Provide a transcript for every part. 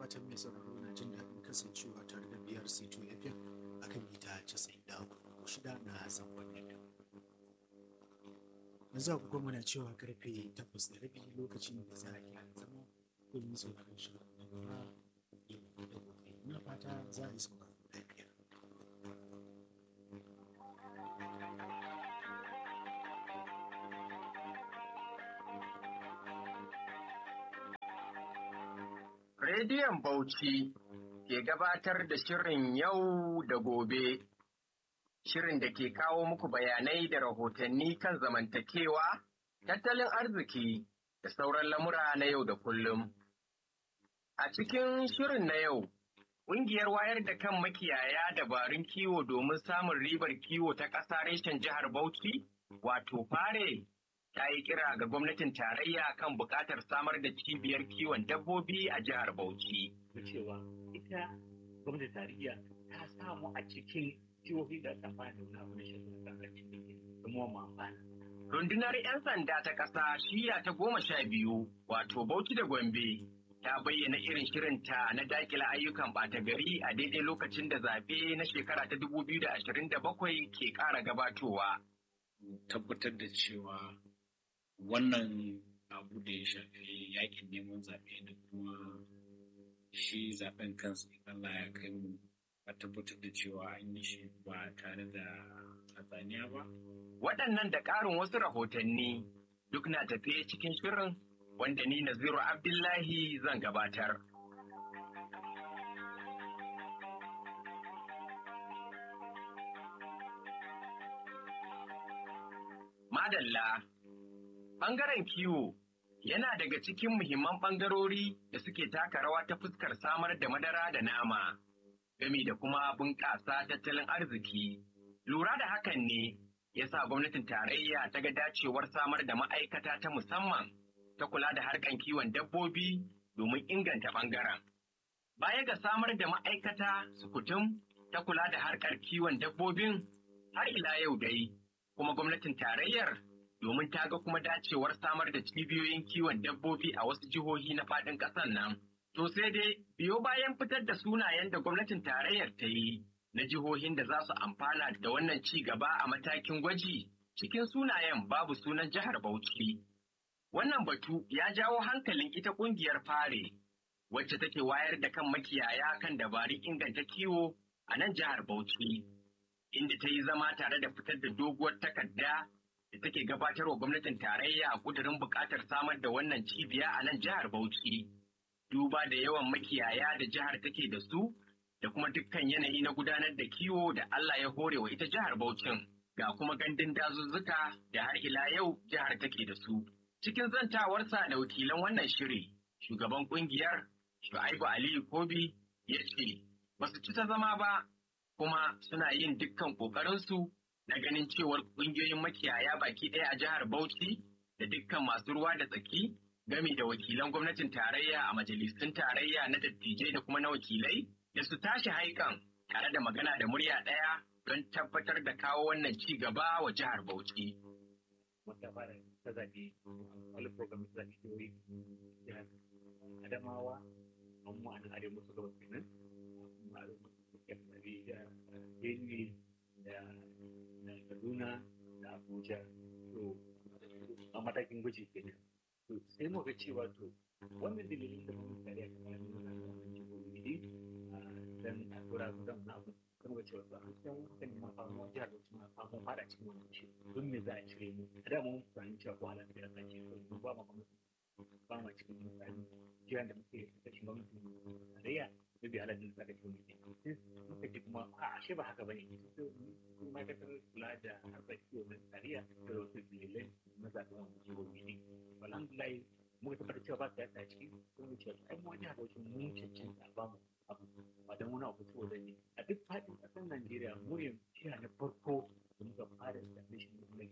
fatan mai sauraro na jin daɗin kasancewa tare da biyar C2 FM a kan mita 94 na zangon FM. Yanzu a kuma muna cewa karfe 8 da rabi lokacin da za a yi zama domin sauraron shirin na gaba yau da gobe. Muna fata za a yi sauraro lafiya. Rediyon Bauchi ke gabatar da shirin yau da gobe, shirin da ke kawo muku bayanai da rahotanni kan zamantakewa, tattalin arziki da sauran lamura na yau da kullum. A cikin shirin na yau, ƙungiyar wayar da kan makiyaya dabarun kiwo domin samun ribar kiwo ta ƙasa reshen jihar Bauchi, wato fare ta yi kira ga gwamnatin tarayya kan buƙatar samar da cibiyar kiwon dabbobi a jihar Bauchi. Da cewa ita gwamnatin tarayya ta samu a cikin jihohi da ta fara da abu da shekaru kan cikin kuma mu amfana. Rundunar 'yan sanda ta ƙasa shiya ta goma sha biyu wato Bauchi da Gombe ta bayyana irin shirinta na dakila ayyukan ɓata gari a daidai lokacin da zaɓe na shekara ta 2027 ke ƙara gabatowa. tabbatar da cewa wannan abu da ya shafi yakin neman zaɓe da kuma shi zaɓen kansa Allah ya kai mu a tabbatar da cewa an yi shi ba tare da hatsaniya ba. Waɗannan da ƙarin wasu rahotanni duk na tafiye cikin shirin wanda ni Naziru Abdullahi zan gabatar. Madalla, ɓangaren kiwo yana daga cikin muhimman ɓangarori da suke taka rawa ta fuskar samar da madara da nama, gami da kuma bunƙasa tattalin arziki. Lura da hakan ne ya sa gwamnatin tarayya ta ga dacewar samar da ma'aikata ta musamman ta kula da harkan kiwon dabbobi domin inganta ɓangaren. Baya ga samar da ma'aikata sukutum ta kula da harkar kiwon dabbobin har ila yau dai, kuma gwamnatin tarayyar domin ta ga kuma dacewar samar da cibiyoyin kiwon dabbobi a wasu jihohi na faɗin ƙasar nan. To sai dai biyo bayan fitar da sunayen da gwamnatin tarayyar ta yi na jihohin da za su amfana da wannan ci gaba a matakin gwaji cikin sunayen babu sunan jihar Bauchi. Wannan batu ya jawo hankalin ita ƙungiyar fare wacce take wayar da kan makiyaya kan dabarun inganta kiwo a nan jihar Bauchi. Inda ta yi zama tare da fitar da doguwar takarda da take gabatar wa gwamnatin tarayya a kudurin buƙatar samar da wannan cibiya a nan jihar Bauchi. Duba da yawan makiyaya da jihar take da su da kuma dukkan yanayi na gudanar da kiwo da Allah ya hore wa ita jihar Bauchin ga kuma gandun dazuzzuka da har ila yau jihar take da su. Cikin zantawarsa da wakilan wannan shiri, shugaban kungiyar Shu'aibu Aliyu Kobi ya ce, ba su ci ta zama ba, kuma suna yin dukkan ƙoƙarinsu na ganin cewar ƙungiyoyin makiyaya baki ɗaya a jihar Bauchi da dukkan masu ruwa da tsaki gami da wakilan gwamnatin tarayya a majalisun tarayya na dattijai da kuma na wakilai da su tashi haikan tare da magana da murya ɗaya don tabbatar da kawo wannan ci gaba wa jihar Bauchi. Wata fara ta zaɓe wani program ta zaɓe jihohi jihar Adamawa, amma an arewa masu gabas kenan, amma arewa masu yammaci da Benue da Kaduna da Abuja. To, a matakin gwaji kenan. To, sai mu ga cewa to, wannan dalilin da kuma tare a kamar nuna jihohi dan a tura su dan na kuma ga cewa ba a cikin kan ma samu jihar da suna samu fara cikin wannan shi don me za a cire mu a da mun fahimci cewa ko halan da zai ce ko ba ma kuma ba ma cikin mutane jiran da muke da shi gwamnati tarayya da bi halan da za ka cikin mutum muka ji kuma a ashe ba haka bane su ma'aikatar kula da harkar kiwo na tarayya da wasu dalilai na zaɓen wannan jihohi ne alhamdulillah muka tabbatar cewa ba ta yadda ciki ko mu ce ai mu wani abokin mun cancanta ba mu abu ba don wani abu saboda ne a duk faɗin ƙasar Najeriya mu ne jiha na farko da muka fara establishing na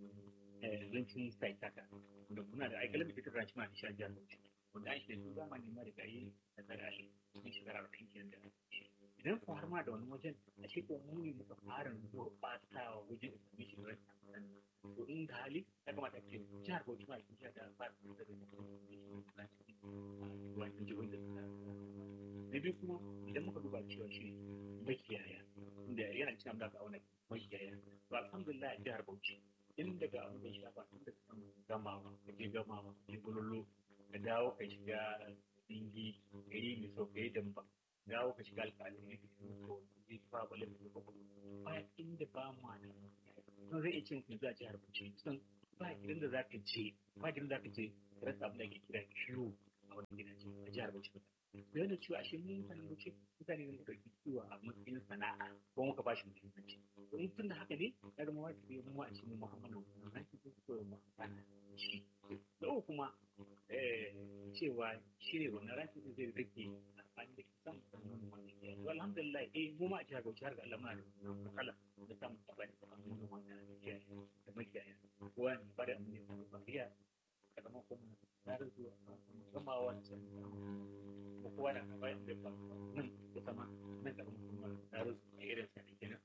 lancin site haka wanda muna da aikalin da ta ranci ma da shan jihar Bauchi wanda an shi da su zamani ma da gayi da tsare a cikin shekara arba'in kenan da idan ku har ma da wani wajen a ce ko mu ne muka fara gurɓata wajen establishing na to in da hali ya kamata ce jihar Bauchi ma cikin jihar da fara da wannan jihohin da suka na biyu kuma idan muka duba cewa shi makiyaya inda yana cikin da ga wani makiyaya to alhamdulillah a jihar Bauchi in daga abin da ya shafa tun da kan gamawa ka je gamawa ka je gululu ka dawo ka shiga dingi ka yi miso ka yi damba dawo ka shiga alƙalin ne ka yi miso ka je fabale ka yi ba inda ba ma da sun zai iya cin yanzu a jihar Bauchi sun ba gidan da za ka je ba gidan da za ka je ka rasa abin da ake kira kiwo a wani gidaje a jihar Bauchi da yana cewa ashe mun mutanen Bauchi mutane ne muka ɗauki kiwo a matsayin sana'a ko muka ba shi muhimmanci in tun da haka ne ya zama wajibi mu a cikin muhammadu na cikin koyon mu amfana shi da uku kuma cewa shi ne wannan rafi da zai rike amfani da kisan musamman wannan ya to alhamdulillah eh mu ma a jihar Bauchi har ga Allah muna da matsala da samun sabani da wannan wannan ya da makiyaya kowa ne ba da mu ne ba iya kamar kuma na zuwa musamman wancan ko kowa da bayan da ba nan da sama nan da kuma na zuwa irin sa ne kenan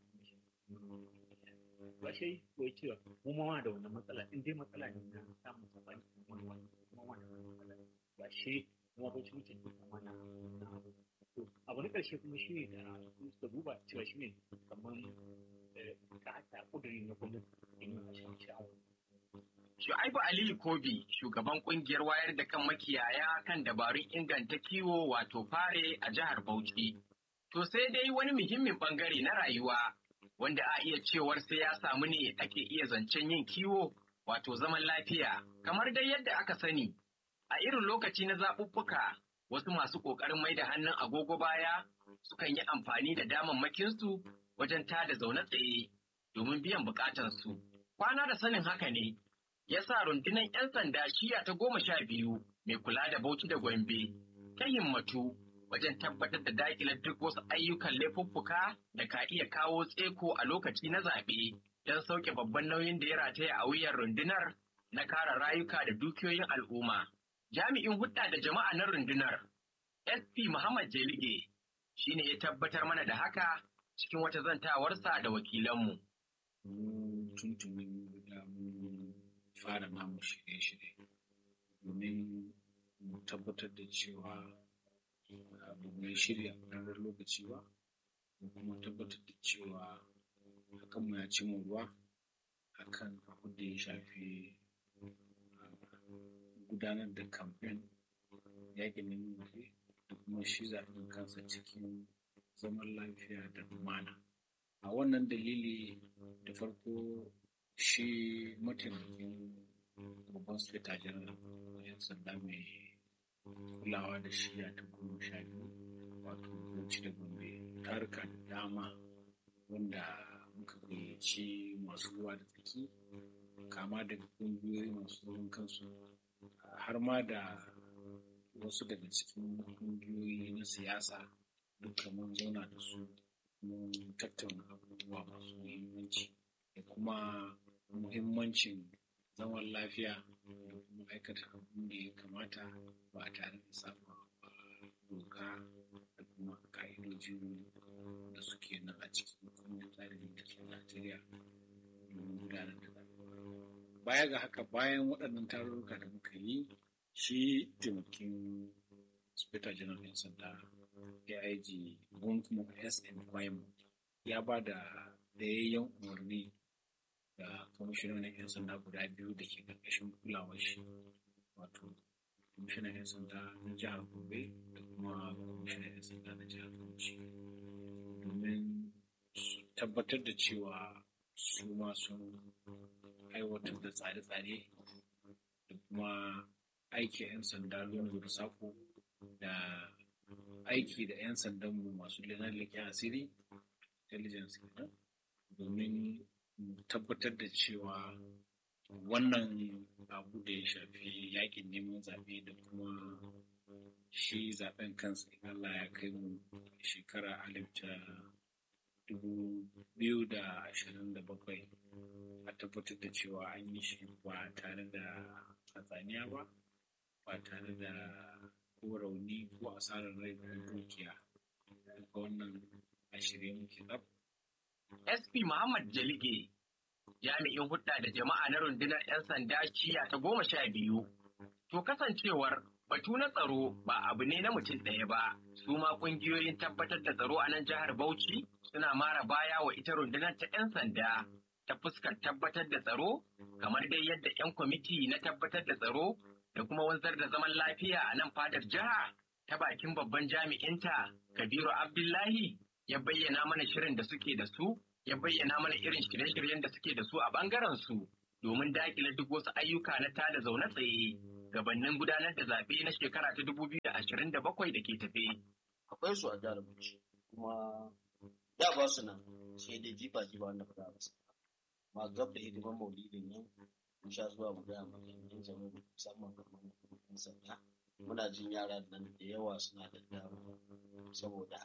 ba shi ko cewa mu ma da wannan matsala in dai matsala ne na samun sabani kuma wani kuma wannan matsala ba shi kuma ba shi mutum kuma na abu na karshe kuma shi ne da suka duba cewa shi ne kamar ka ta kuduri na gwamnati in a shan sha'awa Shu'aibu Aliyu Kobi, shugaban kungiyar wayar da kan makiyaya kan dabarun inganta kiwo wato fare a jihar Bauchi. To sai dai wani muhimmin bangare na rayuwa wanda a iya cewar sai ya samu ne ake iya zancen yin kiwo wato zaman lafiya kamar dai yadda aka sani a irin lokaci na zaɓuɓɓuka wasu masu ƙoƙarin mai da hannun agogo baya sukan yi amfani da damammakinsu wajen tada zaune tsaye domin biyan buƙatarsu. Kwana da sanin haka ne ya sa rundunar 'yan sanda shiya ta goma sha biyu mai kula da Bauchi da Gombe ta himmatu wajen tabbatar da daƙilar duk wasu ayyukan laifuffuka da ka iya kawo tseko a lokaci na zaɓe don sauke babban nauyin da ya rataya a wuyan rundunar na kare rayuka da dukiyoyin al'umma. Jami'in hudda da jama'a na rundunar SP Muhammad Jelige shine ya tabbatar mana da haka cikin wata zantawarsa da wakilanmu. Mu tuntunin da mun fara namu shirye-shirye domin mu tabbatar da cewa ba mu yi shirya a lokaci ba mu kuma tabbatar da cewa hakan mu ya ci mu ruwa akan abin da ya shafi gudanar da kamfen yakin neman zaɓe da kuma shi zaɓen kansa cikin zaman lafiya da lumana a wannan dalili da farko shi mataimakin babban sufeta janar yan sanda mai kulawa da shiya ta goma sha biyu wato bauchi da gombe taruka da dama wanda muka gayyaci masu ruwa da tsaki kama daga ƙungiyoyi masu zaman kansu har ma da wasu daga cikin ƙungiyoyi na siyasa duka mun zauna da su mun tattauna abubuwa masu muhimmanci da kuma muhimmancin zaman lafiya da kuma aikata abin da ya kamata ba tare da saba doka da kuma ka'idojin da suke nan a cikin kundin tsarin mulkin Najeriya domin gudanar da baya ga haka bayan waɗannan tarurruka da muka yi shi taimakin speta general ɗin sanda aig gunkmo sn kwaimo ya ba da dayayyen umarni da kwamishinan 'yan sanda guda biyu da ke ƙarƙashin kulawar shi wato kwamishinan 'yan sanda na jihar gobe da kuma kwamishinan 'yan sanda na jihar bauchi domin tabbatar da cewa su ma sun aiwatar da tsare-tsare da kuma aiki 'yan sanda lungu da sako da aiki da 'yan sandanmu masu leƙen asiri intelligence kenan domin tabbatar da cewa wannan abu da ya shafi yakin neman zaɓe da kuma shi zaɓen kansa in Allah ya kai mu shekara alif ta dubu biyu da ashirin da bakwai a tabbatar da cewa an yi shi ba tare da hatsaniya ba ba tare da ko rauni ko asarar rai ko dukiya duka wannan a shirye muke tsaf SP Muhammad Jalige, jami'in hudda da jama'a na rundunar 'yan sanda shiya ta goma sha biyu. To kasancewar Batu na tsaro ba abu ne na mutum ɗaya ba, su ma ƙungiyoyin tabbatar da tsaro a nan jihar Bauchi suna mara baya wa ita rundunar ta 'yan sanda ta fuskar tabbatar da tsaro, kamar dai yadda 'yan kwamiti na tabbatar da tsaro da kuma wanzar da zaman lafiya a nan fadar jiha ta bakin babban jami'inta Kabiru Abdullahi ya bayyana mana shirin da suke da su, ya bayyana mana irin shirye-shiryen da suke da su a ɓangaren su domin daƙile duk wasu ayyuka na tada zaune tsaye gabanin gudanar da zaɓe na shekara ta dubu biyu da ashirin da bakwai da ke tafe. akwai su a jihar Bauchi kuma da ba su nan sai dai jifa jifa wanda ba za a rasa ma gab da hidimar maulidin nan mun sha zuwa mu gaya ma jami'an tsaro musamman kamar yan sanda muna jin yara nan da yawa suna da dama saboda